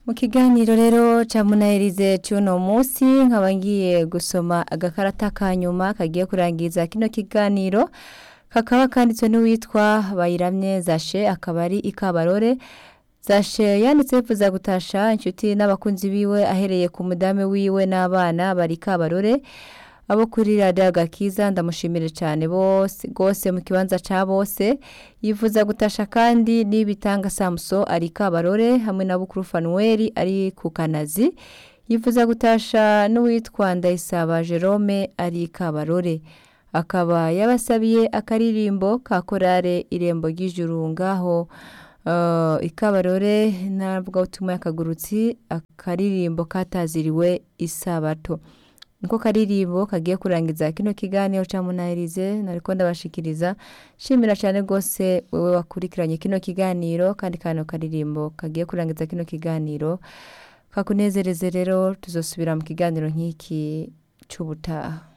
mu kiganiro rero ca munahirize c'uno musi nkaba ngiye gusoma agakarata ka nyuma kagiye kurangiza kino kiganiro kakaba kanditswe n'uwitwa bayiramye zashe akaba ari ikabarore zashe yanditse yifuza gutasha inshuti n'abakunzi biwe ahereye ku mudame wiwe n'abana bari kabarore abo kuri radiyo agakiza ndamushimire cyane bose rwose mu kibanza cya bose yifuza gutasha kandi n'ibitanga samuso ari kabarore hamwe na bukuru fanuweli ari ku kanazi yifuza gutasha n'uwitwa ndayisaba jerome ari kabarore akaba yabasabiye akaririmbo ka korare irembo ry'ijuru ngaho ikabarore ntabwo utuma yakagurutsi akaririmbo kataziriwe isabato niko karirimbo kagiye kurangiza kino kiganiro cya munahirize nariko ndabashikiriza shimira cyane rwose wewe wakurikiranye kino kiganiro kandi kano karirimbo kagiye kurangiza kino kiganiro kakunezereze rero tuzosubira mu kiganiro nk'iki cy'ubutaha